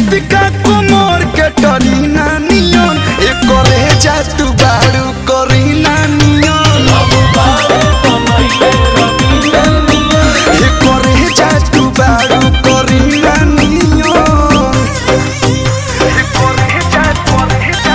दीपिका कुमार के टरीना नियन ए करे जा तू बारू करीना नियन ए करे जा तू बारू करीना नियन ए करे जा करे जा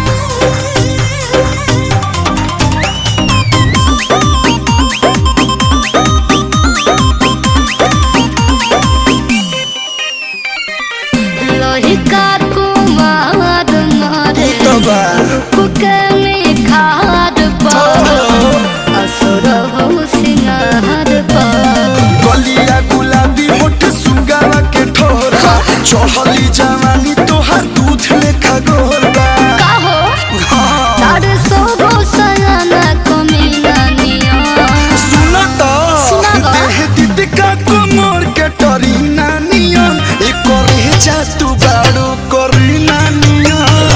लोहिका कुमार मारे तो बा कुके में खाद पा असुर हो सिंगार पा गलिया गुलाबी होठ सुगावा के ठोरा चढ़ली जवानी तोहार दूध लेखा गोरबा का हो हाँ, तार सो गो सयाना कमीना निया सुन तो सुना बा। देह दीपिका कुमार के टरीना नियन ए करे जा तू बाड़ू करीना नियन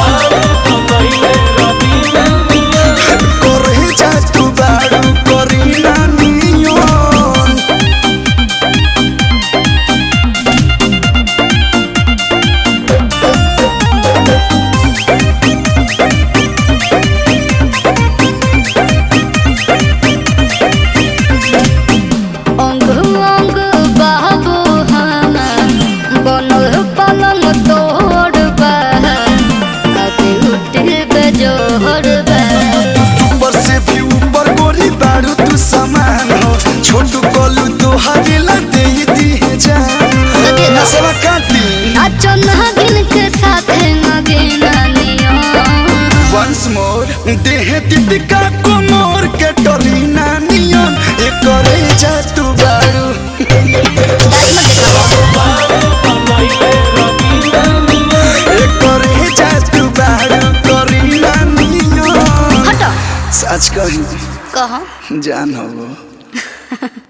करे जा तू बाड़ू करीना नियन अंग अंग बाबू हमा बनल पलंग तोड़ बा कभी उठे बेजोड़ बा ऊपर से भी ऊपर गोरी बारू तू समान हो छोटू कोलू तो हवेला दे दी जान दे दो। नसवा काटी नाचो नागिन के साथ नगीना निया वंस मोर देह दीपिका कुमार के टरीना नियन ए करे जा तू बारू ए करे जा तू बारू करीना नियन हटो सच कही कहा जान हो